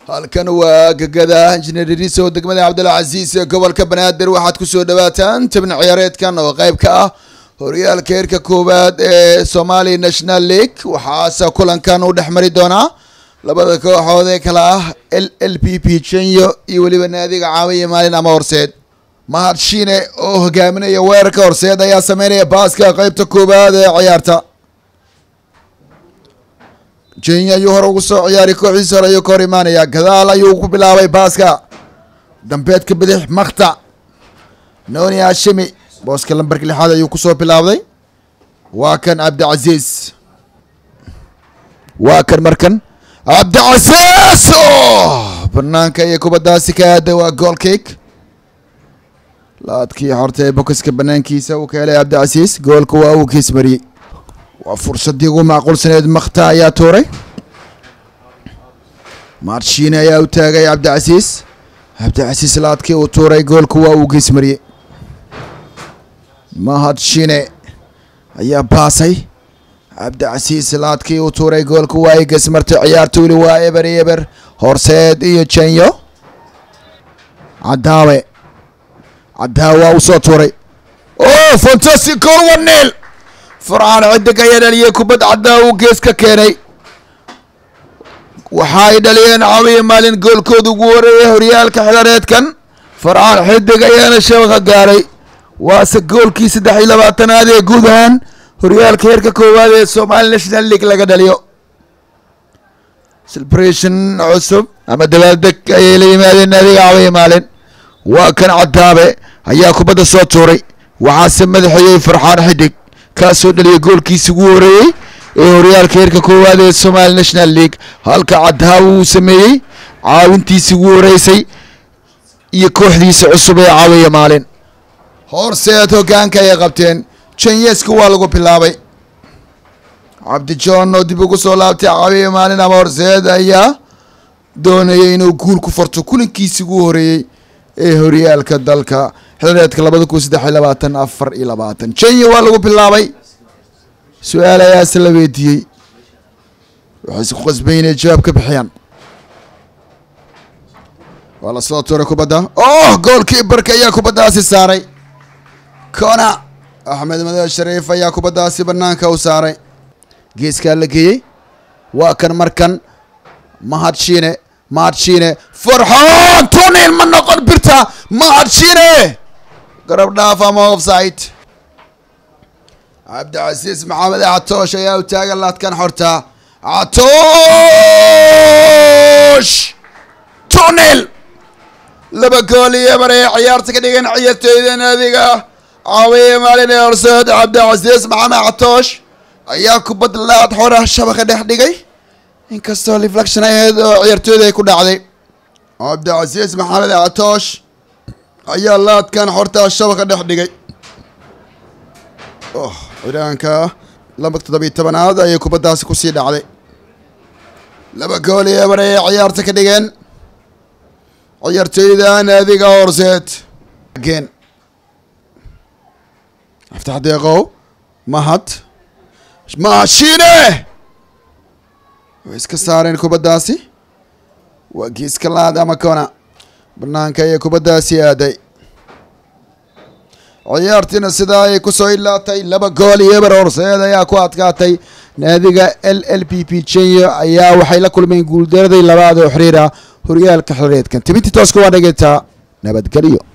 halkan waa gegada injineer iriso degmada cabdilcasiis ee gobolka banaadir waxaad kusoo dhawaataan tabin ciyaareedkan oo qeyb ka ah horyaalka heerka koowaad ee somali national league waxaase kulankan u dhex mari doonaa labada kooxood ee kale ah l l p p jenyo iyo weliba naadiga caawiya maalin ama horseed mahad shiine oo hogaaminaya weerarka horseed ayaa sameynaya baaska qeybta koowaad ee ciyaarta jenya ayuu hore ugu soo ciyaaray kooxdiisa hore ayuu ka hor imaanaya gadaal ayuu ku bilaabay baaska dambeedka bidix makta noni hashimi booska lambarka lixaad ayuu kusoo bilaabday waa kan cabdicasiis waa kan markan cabdicasiis o banaanka iyo kubadaasi ka aada waa gool cake laadkii horta ee bokiska banaankiisa uu ka helay cabdicasiis goolka waa uu kiis mariyey waa fursadii ugu macquulsaneed makta ayaa tuuray marshiine ayaa u taagay cabdicasiis cabdicasiis laadkii uu tuuray goolka waa uu geesmariyey mahad shine ayaa baasay cabdicasiis laadkii uu tuuray goolka waa ay geesmartay ciyaarta weli waa eber iyo eber horseed iyo jenyo cadaawe cadaawe waa uu soo tuuray o fantastic gool wanil farcaan xidig ayaa dhaliyay kubad caddaa uu gees ka keenay waxa ay dhaliyeen caawiya maalin goolkooda ugu horeeyay horyaalka xilareedkan farcaan xidig ayaana shabaqa gaaray waase goolkii saddex iyo labaatanaad ee guud ahaan horyaalka heerka koowaad ee somali national league laga dhaliyo celebration cusub ama dabaaldeg ayay la yimaadeen naadiga caawiya maalin waa kan cadaabe ayaa kubadda soo tuuray waxaase madaxeeyey farxaan xidig kaasoo dhaliyay goolkiisi ugu horeeyey ee horyaalka heerka koowaad ee somali national league halka cadaawe uu sameeyey caawintiisi ugu horeysay iyo kooxdiisa cusub ee caawiya maalin horseed hogaanka ayay qabteen jenyeska waa lagu bilaabay cabdijohn oo dib ugu soo laabtay caawiya maalin ama horseed ayaa doonayay inuu guul ku farto kulankiisi ugu horeeyey ee horyaalka dalka xilareedka labada kun saddex iyo labaatan afar iyo labaatan jenya waa lagu bilaabay su-aal ayaase la weydiiyey waxay isku qasbay inay jawaab ka bixiyaan waa la soo tuuray kubadda oh goolkii barka ayaa kubaddaasi saaray kona axmed madae shariif ayaa kubaddaasi banaanka u saaray geeskaa la geeyey waa kan markan mahad shiine mahad shiine farxaan tunin ma noqon birta mahad shiine garab dhaaf ama offside cabdicasiis maxamed catoosh ayaa u taagan laadkan xorta catoosh tunil laba gool iyo ebar ee ciyaarta ka dhigan ciyaartooyda naadiga caawiye maalin ee horseed cabdicasiis maxamed catoosh ayaa kubad laad xora shabaqa dhex dhigay inkastoo reflection aheyd oo ciyaartooyda ay ku dhacday cabdicasiis maxamed catoosh ayaa laadkan xortaa shabaqa dhex dhigay cidaanka laba toddobiyo tobanaad ayay kubaddaasi kusii dhacday laba gool iyo ebar ayay ciyaarta ka dhigeen ciyaartooyda naadiga horseed geen aftax deeqow mahad mahashine way iska saareen kubaddaasi waa geeska laad ama kona banaanka ayay kubaddaasi aaday ciyaartiina sidaa ayay kusoo ilaatay laba gool iyo eber horseed ayaa ku adkaatay naadiga l l p p jenyo ayaa waxay la kulmeen guuldaradii labaad oo xiriir ah horyaalka xiriireedkan tibintii tooska waa dhageetaa nabadgelyo